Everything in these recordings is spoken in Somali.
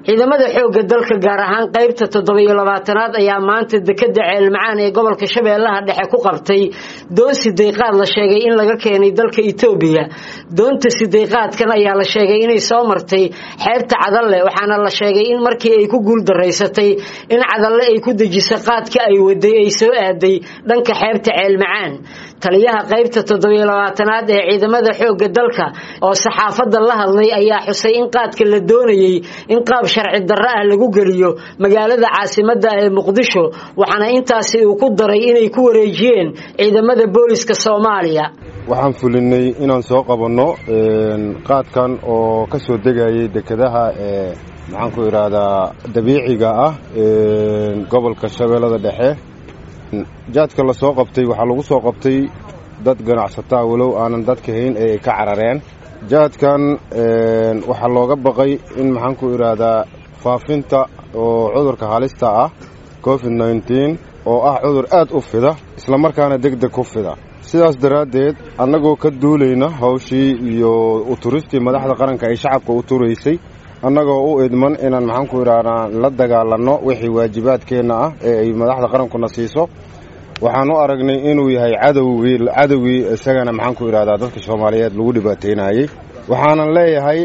ciidamada xoogga dalka gaar ahaan qaybta toddobiyo labaatanaad ayaa maanta dekeda ceelmacaan ee gobolka shabeellaha dhexe ku qabtay doon sideyqaad la sheegay in laga keenay dalka etoobiya doonta sideyqaadkan ayaa la sheegay inay soo martay xeebta cadalle waxaana la sheegay in markii ay ku guuldaraysatay in cadalle ay ku dejiso qaadka ay waday ay soo aaday dhanka xeebta ceelmacaan taliyaha qaybta toddobiyo labaatanaad ee ciidamada xoogga dalka oo saxaafadda la hadlay ayaa xusay in qaadka la doonayay in qaab sharci darro ah lagu geliyo magaalada caasimadda ee muqdisho waxaana intaasi uu ku daray inay ku wareejiyeen ciidamada booliska soomaaliya waxaan fulinay inaan soo qabanno qaadkan oo ka soo degayay dekedaha ee maxaan ku idhaahdaa dabiiciga ah gobolka shabeellada dhexe jaadka la soo qabtay waxaa lagu soo qabtay dad ganacsataa walow aanan dadka hayn ee ay ka carareen jaadkan waxaa looga baqay in maxaan ku idhaahdaa faafinta oo cudurka halista ah covid nneteen oo ah cudur aad u fida islamarkaana deg deg ku fida sidaas daraaddeed annagoo ka duulayna hawshii iyo uturistii madaxda qaranka ay shacabka u turaysay annagoo u idman inaan maxaan ku idhahnaa la dagaalanno wixii waajibaadkeenna ah ee ay madaxda qarankuna siiso waxaan u aragnay inuu yahay cadowgii cadowgii isagana maxaan ku idhahdaa dadka soomaaliyeed lagu dhibaataynayey waxaanan leeyahay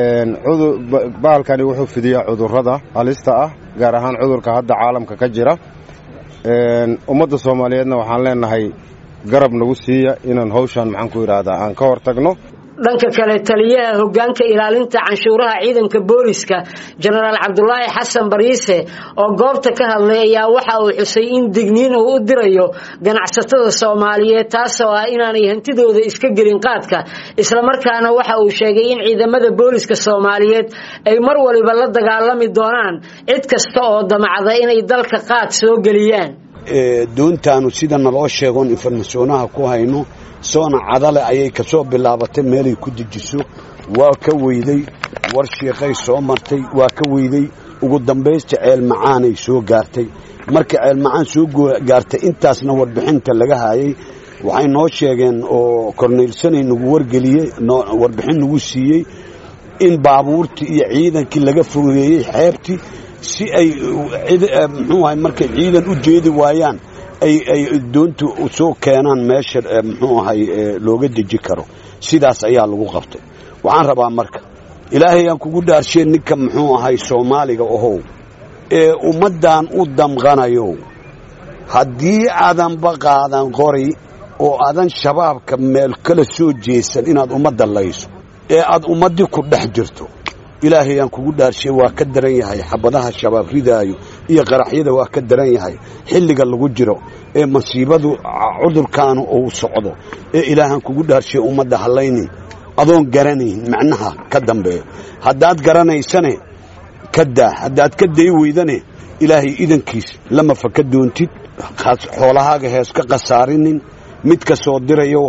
bahalkani wuxuu fidiyaa cudurrada halista ah gaar ahaan cudurka hadda caalamka ka jira ummadda soomaaliyeedna waxaan leenahay garab nagu siiya inaan hawshan maxaan ku idhaahdaa aan ka hor tagno dhanka kale taliyaha hogaanka ilaalinta canshuuraha ciidanka booliska jenaraal cabdulaahi xasan bariise oo goobta ka hadlay ayaa waxa uu xusay in digniin uu u dirayo ganacsatada soomaaliyeed taasoo ah inaanay hantidooda iska gelin qaadka islamarkaana waxa uu sheegay in ciidamada booliska soomaaliyeed ay mar waliba la dagaalami doonaan cid kasta oo damacda inay dalka qaad soo geliyaan doontaanu sida naloo sheegoon informasyonaha ku hayno soona cadale ayay ka soo bilaabatay meelay ku dejiso waa ka weyday war shiiqay soo martay waa ka weyday ugu dambaysta ceel macaanay soo gaartay marka ceel macaan soo gaartay intaasna warbixinta laga hayay waxay noo sheegeen oo korneylsanay nagu wargeliyey warbixin nagu siiyey in baabuurtii iyo ciidankii laga fogeeyey xeebtii si ay muxuu ahay markay ciidan u jeedi waayaan ay ay doontu soo keenaan meesha muxuu ahay looga deji karo sidaas ayaa lagu qabtay waxaan rabaa marka ilaahay aan kugu dhaarsheen ninka muxuu ahay soomaaliga ahow ee ummaddan u damqanayo haddii aadanba qaadan qori oo aadan shabaabka meel kala soo jeesan inaad ummadda layso ee aad ummaddii ku dhex jirto ilaahay aan kugu dhaarshay waa ka daran yahay xabadaha shabaab ridaayo iyo qaraxyada waa ka daran yahay xilliga lagu jiro ee masiibadu cudurkaanu uu socdo ee ilaahaan kugu dhaarshay ummadda hallaynin adoon garanayn macnaha ka dambeeyo haddaad garanaysane ka daa haddaad ka day weydane ilaahay idankiis lama faka doontid xoolahaaga hees ka khasaarinin mid ka soo dirayo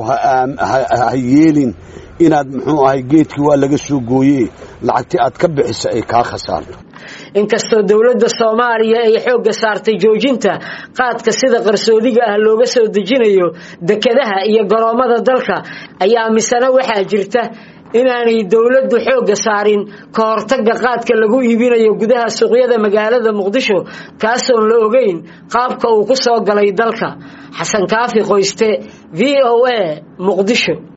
ha yeelin inaad muxuu ahay geedkii waa laga soo gooye lacagti aad ka bixisa ay kaa khasaarto inkastoo dowladda soomaaliya ay xoogga saartay joojinta qaadka sida qarsoodiga ah looga soo dejinayo dekedaha iyo garoommada dalka ayaa misena waxaa jirta inaanay dowladdu xoogga saarin ka hortagga qaadka lagu iibinayo gudaha suuqyada magaalada muqdisho kaasoon la ogeyn qaabka uu ku soo galay dalka xasan kaafi qoyste v o a muqdisho